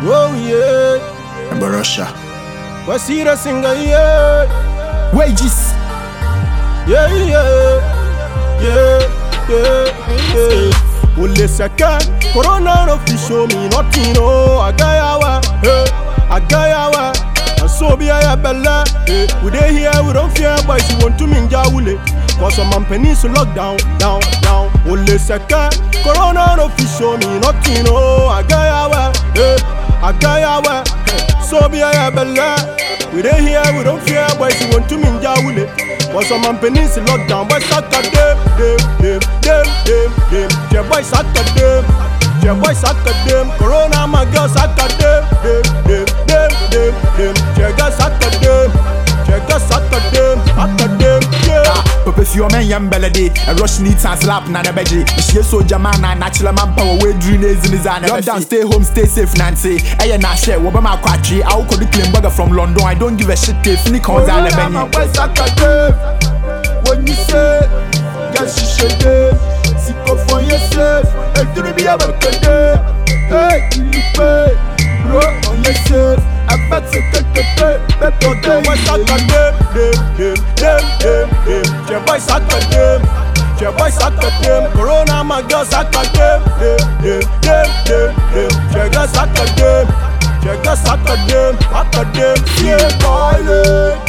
Oh yeah, Ember Russia. Wasira singer yeah, Wages. yeah yeah, yeah yeah yeah. Ole seke, Corona no fit show me nothing oh. Agayawa, eh, Agayawa. And so be I bella, eh. We dey here, we don't fear boys. You want to minja wule. Cause some man pennies lock down, down, down. Ole seke, Corona no fit show me nothing oh. Agayawa, eh, Agayawa. So be I bella. We dey here, we don't fear boys. You want to minja wule. Cause some man pennies lock down. Boys suck at them, them, them, them, them, them. Yeah, boys suck at them. Yeah, boys suck at them. Corona, my girl suck at them, them, them, them, them, them. Yeah, girls suck at them. Yeah, girls suck at them, suck at them. Yeah. Papa fi omen yam belede A rush need and slap na na beje Ishie soldier man na natural man power We dream is in his hand Lockdown stay home stay safe nancy Eye na share Woba ma kwatri I will the claim burger from London I don't give a shit if Ni cons ale Corona, my benye boys suck at them. When you say, girl, she should them. Sick of for yourself. And to be a back Hey, you pay. Bro, on yourself. I bet you take the pay. Better than boys suck at them. Them, them, them, them, them. Yeah, boys suck at them. Yeah, boys suck at them. Corona, my girl suck at them. Them, them, them, them, them. Yeah, girls suck at them. Yeah, girls suck at them. Suck at them. Yeah, boy.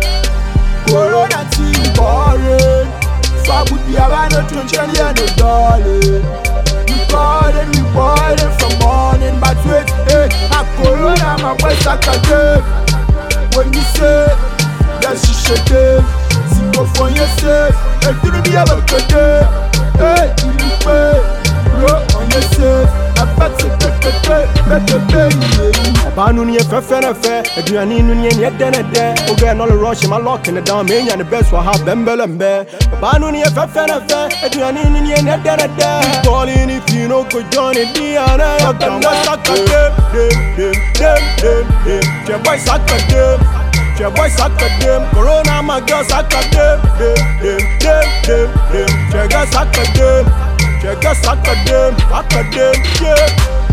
Corona team boring. Fabu diabano to Jenny and the darling. We boarding, we boarding from morning, but wait, hey, a Corona, my boy, suck a game. When you say that she should give, sing up for yourself, and do be able to do. Hey, you pay, bro, on yourself. I bet you take the pay, better pay, yeah. Ọbaa no ne yɛ fɛfɛrɛfɛ aduane no ne yɛ dɛnɛdɛ wogɛ no le rush ma lock ne down menya ne best wɔ ha bɛmbɛlɛmbɛ ɔbaa no ne yɛ fɛfɛrɛfɛ aduane no ne yɛ dɛnɛdɛ bɔɔle ne fii no ko join ne di ana yɛ bɛmbɛ saka dem dem dem dem dem dem twɛ boy saka dem twɛ boy saka dem corona ma girl saka dem dem dem dem dem dem twɛ girl saka dem twɛ girl saka dem saka dem yeah.